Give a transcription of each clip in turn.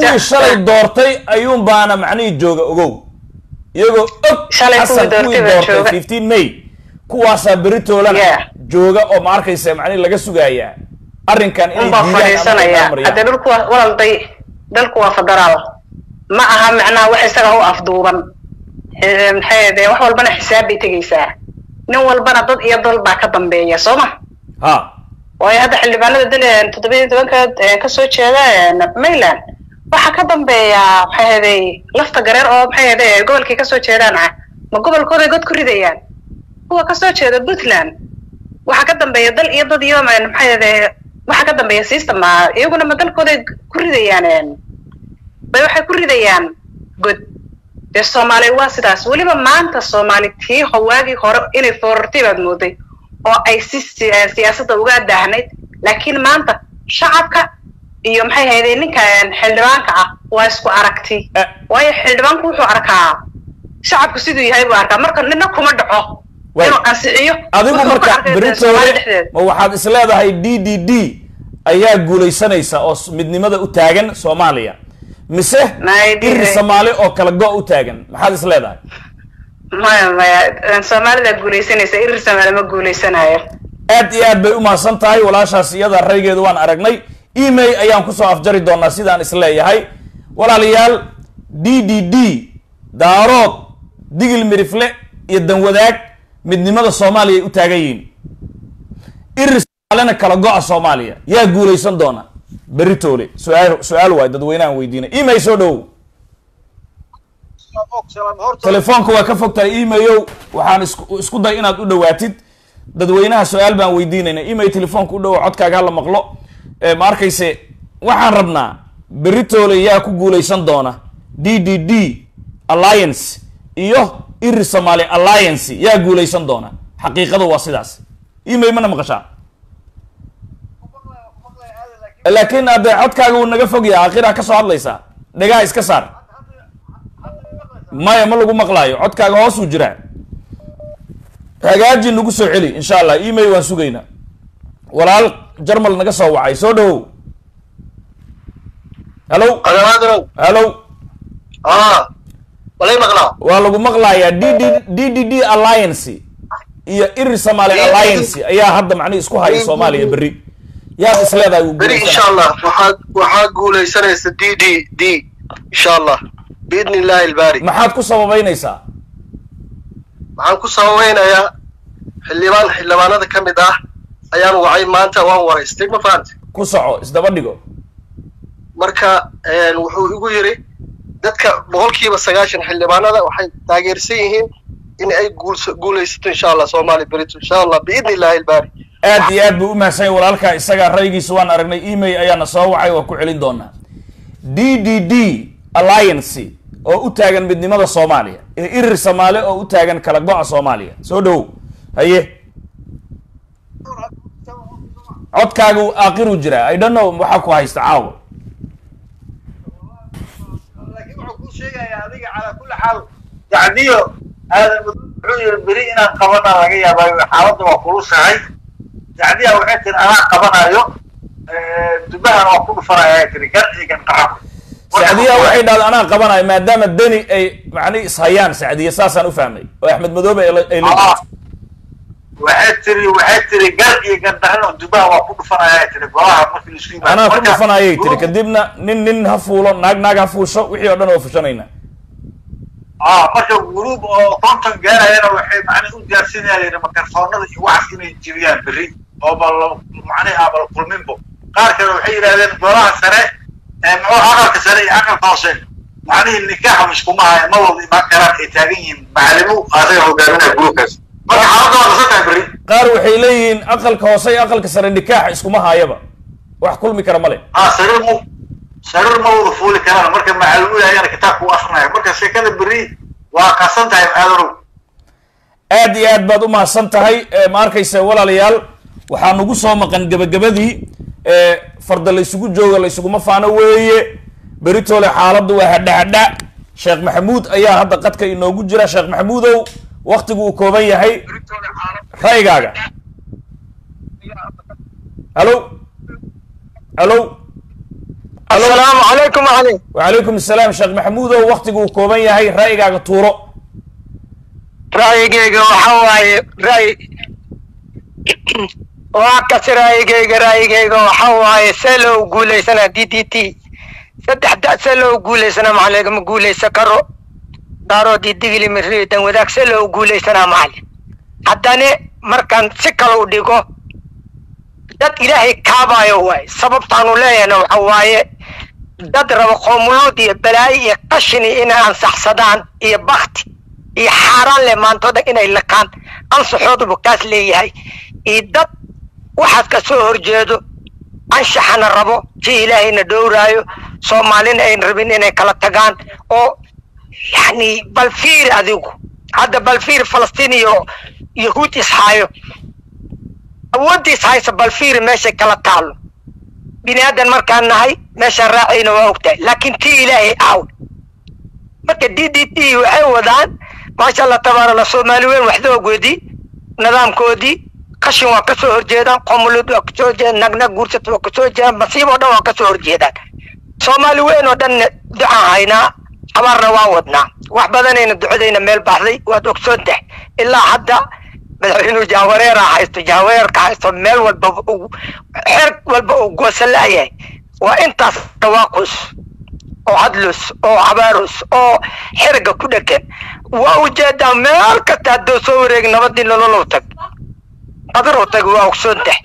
kuwii shalay doortay ayuun baana macnihii jooga ogow iyagoo og Shalay kuwii xasan doortay kuwii baa doortay jooga. fifteen may kuwaasaa beritoolana Yeah. jooga oo ma arkaysa macnihi laga sugayaa arrinkan inay unbaa diidaan ama ay fadhiisanaya marmariyaan. haddee dhulku waa walaalday dalku waa federaal ma aha macnaha wax isaga u afduuban Eh, maxay ahayde wax walbana xisaab bay tegeysaa nin walbana dad iyo dal baa ka dambeeya soo ma ha waayo hadda xildhibaanada dal toddoba iyo tobanka eh, kasoo jeeda eh, mayland waxaa ka dambeeya maxay ahayday lafta gareer oo maxay ahayde gobolkay kasoo jeedaan ah ma gobolkooday god ku ridayaan kuwa kasoo jeeda puntland waxaa ka dambeeya dal iyo dad iyo ma- maxay ahayde waxaa ka dambeeya system ah iyaguna ma dalkooday ku ridayaan eh, bay waxay ku ridayaan god dee soomaali waa sidaas weliba maanta soomaali tii ho- waagii hore inay foorartay baad mooday oo ay si si- eh, siyaasadda uga daahnayd laakiin maanta shacabka iyo maxay haydeen ninka eh, xildhibaanka ah waa isku aragti Eh. waayo xildhibaanku wuxuu arkaa shacabku siduu yahay buu arkaa marka nina kuma dhaco Waay. inuu ansixiyo adigu wuxuu ku marka arkay beritoole Soomaali dhexdeeda. ma waxaad is leedahay d d d ayaa guulaysanaysa oo s- midnimada u taagan soomaaliya mise May dire. iri soomaali oo kala go u taagan maxaad is leedahay maya maya eh, soomaalida guulaysanaysa irir soomaali ma guulaysanayo aad iyo aad bay u mahadsan tahay walaashaas iyada raygeeda waan aragnay email ayaan kusoo afjari doonaa sidaan is leeyahay walaalayaal d d d daarood digil mirifle iyo danwadaag midnimada soomaaliya ay u taagan yihiin iri soomaalina kala go-a soomaaliya yaa guulaysan doona beritoole su-aal su-aal waay dadweynahan weydiina email soo dhowow telefoonka waa ka fog tahay email waxaan isku isku day inaad u dhawaatid dadweynaha su-aal baan weydiinayna email telefoonka u dhowo codkaaga hala maqlo Eh, ma arkayse waxaan rabnaa beritoole yaa ku guulaysan doona d d d alliance iyo iri somaali alliance yaa guulaysan doona xaqiiqadu waa sidaas email mana maqashaa laakiin hadde codkaaga wuu naga fog yahay akhiraa ka soo hadlaysaa dhegaha iska saar maya ma lagu maqlaayo codkaaga hoosuu jiraa hagaaji nagu soo celi insha allah email waan sugaynaa walaal jarmal naga soo wacay soo dhawow hallo qadamaadrow hallo ah walay maqlaa waa lagu maqlayaa d d d d d alliance iyo iri somaali alliance ayaa hadda macnihi isku haya soomaaliya berri yaad is leedahay wuu beri insha guulaysanaa allah waxaad waxaa guulaysanaysa d d d insha allah biidni illahi ilbaari maxaad ku sababeynaysaa waxaan ku sababeynayaa xildhibaan xildhibaanada ka mid ah ayaan wacay maanta waan waraystay ma fahamtay ku soco isdaba dhigo marka een, wuxuu igu yiri dadka boqolkiiba sagaashan xildhibaanada waxay taageersan yihiin in ay guulso- guulaysato insha allah soomaali berito insha allah biidni illahi ilbaari aad iyo aad buu u mahadsan yahay walaalkaa isagaa raygiisa waan aragnay email ayaana soo wacay waa ku celin doonaa d d d alliance oo u taagan midnimada soomaaliya iyo irir soomaali oo u taagan kala go-a soomaaliya soo dhowow haye codkaaga uu aakhiruu jiraa i don't know waxaa ku haysta caawa laakiin wuxuu kuu sheegayaa adiga calaa kulli xaal yacniyo aadan wuxuu yiri beri inaan qabana laga yaabaayo xaaladda waa kulusahay yacniya waxay tiri anaa qabanayo dubahan waa ku dhufanaya ay tiri gan iyo gan qaxab sacdiya waxay dhahda anaa qabanayo maadaama deni ay macnihi ishayaan sacdiya saasaan u fahmay oo axmed madoobe ay la- ay la Ah. waxay tiri waxay tiri gan iyo gan dhaxno dubaha waa ku dhufanaya ay tiri golaha markii la isu yimaado anaa ku Marka, dhufanayay tiri group- kadibna nin nin ha fuulo naag naag ha fuusho wixii oo dhan oo fushanayna ah marka guruub oo konton gaarayana waxay macnaha u diyaarsanayeen makarfoonada iyo waxaas inay jibiyaan berri oo bal macnaha abal kulminbo qaar kale waxay yidhahdeen golaha sare ee muxuu aqalka sare iyo aqalka hoose macnihii nikaaxa iskuma haya ma wada imaan karaan ay taagan yihiin macalimu asaga hogaaminaya gruubkaas marka xaaladda waa qasan tahay berri qaar waxay leeyihiin aqalka hoose iyo aqalka sare nikaaxa iskuma haayaba wax kulmi kara male ah sariir mu sariir ma wada fuuli karaan marka macalimu ayana kitaabka u akrinaya marka sheekada berri waa qasan tahay aadarow aad iyo aad baad u mahadsan tahay Eh, ma arkaysa walaalayaal waxaa nagu soo maqan gebagabadii Eh, farda laysugu jooga laysuguma faano weeye beritoole xaaladdu waa hadha hadha sheekh maxamuud ayaa hadda qadka inoogu jira sheekh maxamuudow waktigu uu kooban yahay ra'yigaaga halo halo السلام عليكم علي wacalaykum asalaam sheekh maxamuudow waktigu uu kooban yahay ra'yigaaga tuuro رأيك وحواي رأي وعكس رأيك رأيك وحواي سلو قولي سنة دي دي تي سدح دا سلو قولي سنة معلق مقولي سكرو دارو دي ديغلي مريدن وذاك سلو قولي سنة معلق حداني مركان سكالو ديغو dad ilaahay kaabaayo waay sababtaanu leeyahna waxa waaye dad raba qoomuluud iyo balaayo iyo qashini inay ansaxsadaan iyo bakti iyo xaaraan leh maantooda inay liqaan ansaxoodubu kaas leeyahay iyo dad waxaas ka soo horjeedo anshaxana rabo si ilaahayna dhowraayo soomaalina ayn rabin inay kala tagaan oo yani bal fiir adigu hadda bal fiir falastiin iyo yahuud ishaayo awooddiis haysa bal fiiri meeshay kala taalo bini aadan markaan nahay meeshaan raacayna waa ogtahay laakiin tii ilaahay aaw marka d d t waxay wadaan maasha allah tabaarala soomaali weyn waxdoogoodii nidaamkoodii qashin waa kasoo horjeedaan qomulud waa kasoo horjeedaan nagnag guursat waa kasoo horjeedaan masiib oo dhan waa kasoo horjeedaan soomaali weyn oo dhan ducaan haynaa abaarna waa wadnaa wax badanayna ducadayna meel baxday waad ogsoon tahay ilaa hadda madaxweynuhu jahwareera haysto jahwareerka haysto meel walba xeer walba uu goosan la'yahay waa intaas dhawaaqus oo hadlus oo cabaarus oo xeriga ku dhegan waa ujeedaa meel kasta hadduu soo wareegi nabadii nololow tag qadar u tag waa ogsoon tahay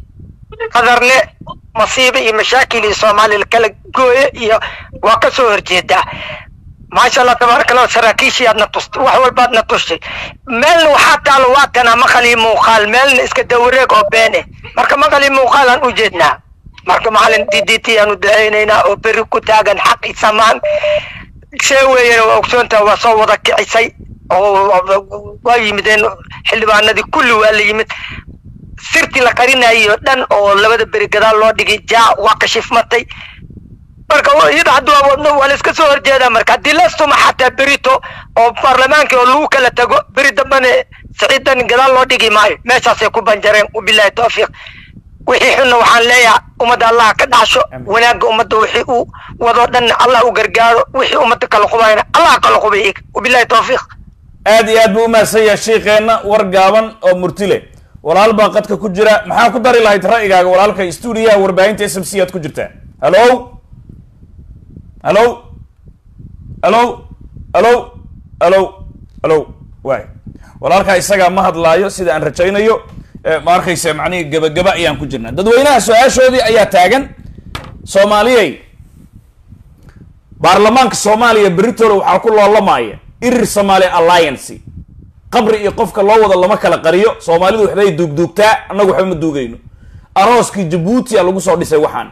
qadarne masiibo iyo mashaakil iyo soomaaliya kala gooye iyo waa ka soo horjeedaa maasha allah tabaaraka allah saraakiishii aadna tustay wax walbaad na tushay meelna waxaa taalo waa tanaa maqalii muuqaal meelna iska dawareeg oo been eh marka maqalii muuqaal aan u jeednaa marka macalin d d t aan u ducaynaynaa oo beri ku taagan xaq i samaan see weeyana waa ogsoontaha waa soo wada kicisay oo waa yimideen xildhibaanadii kulli waa la yimid sirtii la qarinayo dhan oo labada beri gadaal loo dhigay jaa waa kashifmatay marka iyada hadduu awoodno waa la iska soo horjeedaa marka haddii lastuma xataa berito oo baarlamaankii oo lagu kala tago beri dambana siciidan gadaal loo dhigi maayo meeshaasay ku banjareen wabilaahi tawfiiq wixii xunna waxaan leeyahay ummadda allah ka dhacsho wanaagga ummadda wixii uu wadoo dhanna allah u gargaaro wixii ummadda kala qubayna allah kala qubay iyaga wabilaahi tawfiiq aad iyo aad buu umahadsan yahay shiikeenna war gaaban oo murtile walaal baa qadka ku jira maxaa ku dari lahayd ra'yigaaga walaalka stuudiyaha warbaahinta s m c aad ku jirtaa hallo hallo hallo hallo hallo hallo waay walaalkaa isagaa ma hadlaayo sida aan rajaynayo ma arkaysa macnihii gebagaba ayaan ku jirnaa dadweynaha su-aashoodii ayaa taagan soomaaliyey baarlamaanka soomaaliya beritoole waxaa ku loolamaya irir somaali alliance qabri iyo qofka loo wado lama kala qariyo soomaalidu waxbay duugduugtaa annagu waxba ma duugayno arooskii jabuuti a lagu soo dhisay waxaan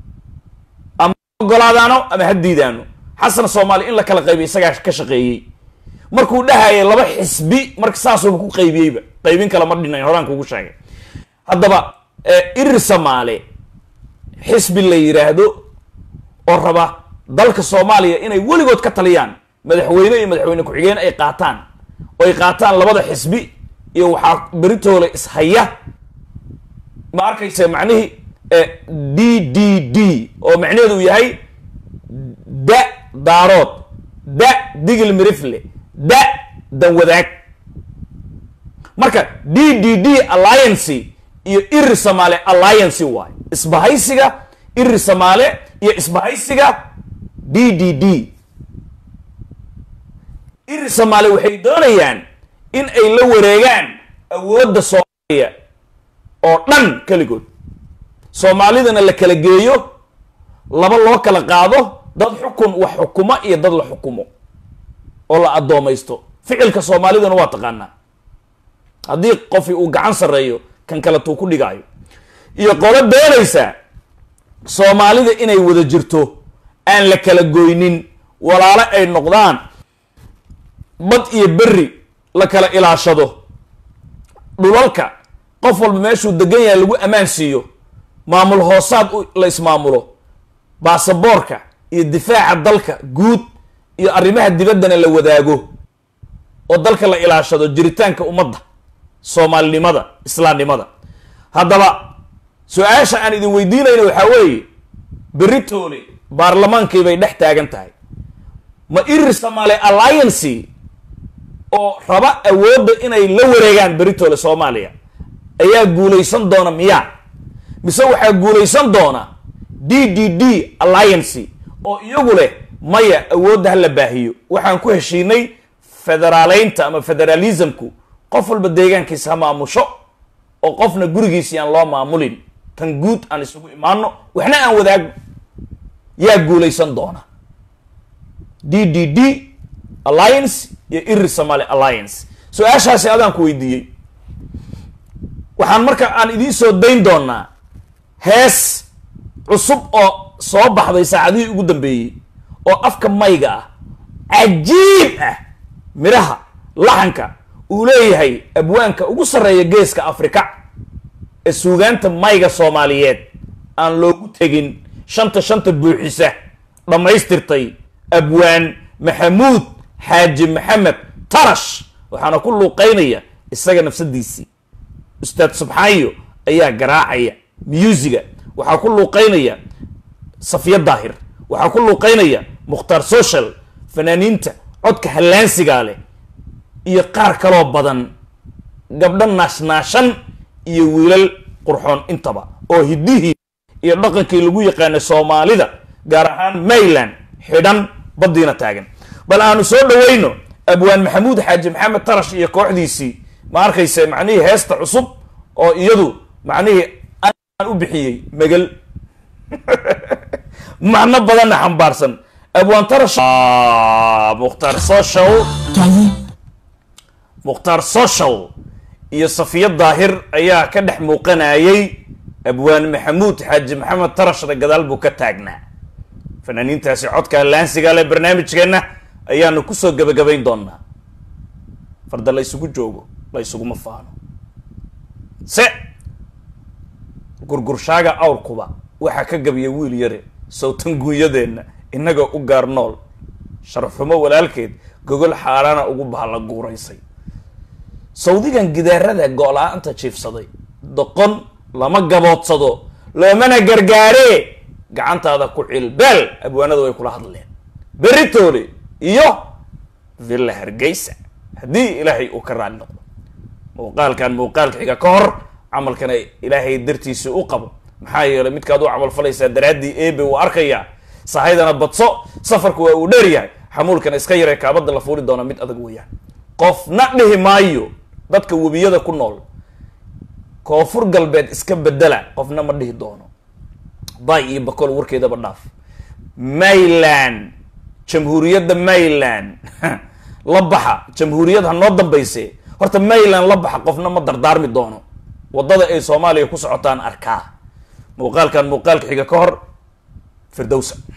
ama ogolaadaano ama ha diidaano xasan soomaali in la kala qaybiy isagaa ka shaqeeyey markuu dhahayay laba xisbi marka saasuuba ku qaybiyeyba qaybin kale ma dhinayn horaan kugu sheegay haddaba irir soomaali xisbi la yidhaahdo oo raba dalka soomaaliya inay weligood ka taliyaan madaxweyne iyo madaxweyne ku-xigeen ay qaataan oo ay qaataan labada xisbi iyo waxaa beritoole ishaya ma arkaysa macnihii d d d oo macnaheedu uu yahay da daarood da digil mirifle da danwadaag marka d d d alliance iyo irir somaale alliance waayo isbahaysiga irir somaale iyo isbahaysiga d d d irir somaale waxay doonayaan in ay la wareegaan awoodda soomaaliya oo dhan keligood soomaalidana la kala geeyo laba loo kala qaado dad xukun wax xukumo iyo dad la xukumo oo la addoomaysto ficilka soomaalidana waa taqaanaa haddii qofi uu gacan sarreeyo kan kaletuu ku dhigaayo iyo qolo doonaysa soomaalida inay wada jirto aan la kala goynin walaalo ay noqdaan bad iyo berri la kala ilaashado dhulalka qof walba meeshuu degan yahay lagu ammaan siiyo maamul hoosaad la ismaamulo baasaboorka iyo difaaca dalka guud iyo arrimaha dibaddana la wadaago oo dalka la ilaashado jiritaanka ummadda soomaalinimada islaamnimada haddaba su-aasha aan idin weydiinayna waxaa weeye beritoole baarlamaankii bay dhex taagan tahay ma irir somaali alliancy oo raba awoodda inay la wareegaan beritooda soomaaliya ayaa guulaysan doona miyaa mise waxaa guulaysan doona d d d alliancy oo iyagu leh maya awoodda ha la baahiyo waxaan ku heshiinay federaaleynta ama federalismku qof walba deegaankiisa ha maamusho oo qofna gurigiisi aan loo maamulin tan guud aan isugu imaano waxna aan wadaagno yaa guulaysan doona d d d alliance iyo irir somaali alliance su-aashaasi adaan ku weydiiyey waxaan marka aan idiin soo dayn doonaa hees cusub oo soo baxday saacadihii ugu dambeeyey oo afka mayga ah cajiib ah midhaha laxanka uu leeyahay abwaanka ugu sarreeya geeska afrika ee suugaanta mayga soomaaliyeed aan loogu tegin shanta shanta buuxisa dhammaystirtay abwaan maxamuud xaaji maxamed tarash waxaana ku luuqaynaya isaga nafsadiisii ustaad subxaayo ayaa garaacaya muusika waxaa ku luuqaynaya safiya daahir waxaa ku luuqaynaya mukhtaar social fanaaniinta codka hallaansigaa leh iyo qaar kaloo badan gabdho naashnaashan iyo wiilal qurxoon intaba oo hiddihii iyo dhaqankii lagu yaqaanay soomaalida gaar ahaan mayland xidhan baddiina taagan bal aanu soo dhawayno abwaan maxamuud xaaji maxamed tarash iyo kooxdiisii ma arkayse macnihii heesta cusub oo iyadu macnihii aan u bixiyey megal macno badanna xambaarsan abwaan tarash mukhtaar social mukhtaar social iyo safiya daahir ayaa ka dhex muuqanayay abwaan maxamuud xaaji maxamed tarashna gadaal buu ka taagnaa fanaaniintaasi codka laansiga leh barnaamijkeenna ayaanu kusoo gebagabayn doonaa farda la ysugu joogo la ysuguma faano se gurgurshaaga awrkuba waxaa ka gabiya wiil yare sawtan guunyadeenna innagoo u gaar nool sharafxumo walaalkeed gogol xaaraana ugu bahla guuraysay sawdigan gidaarada go-la-aanta jiifsaday doqon lama gaboodsado loomana gargaaree gacantaada ku cilbeel abwaanada way kula hadleen beritoole iyo villa hargeysa haddii ilaahay uu ka raali noqdo muuqaalkan muuqaalka xiga ka hor camalkana ilaahay dartiisa u qabo maxaa yeelay midkaad u camal falaysaa daraaddii ebe uu arkayaa sahaydana badso safarku waa uu dheer yahay xamuulkana iska yaree kaabada la fuuli doona mid adag weeyaan qofna dhihi maayo dadka webiyada ku nool koonfur galbeed iska bedela qofna ma dhihi doono bay iyo bakol warkeedaba dhaaf mayland jamhuuriyadda mayland la baxa jamhuuriyad ha noo dambayse horta mayland la baxa qofna ma dardaarmi doono waddada ay soomaaliya ku socotaan arkaa muuqaalkan muuqaalka xiga ka hor firdowsa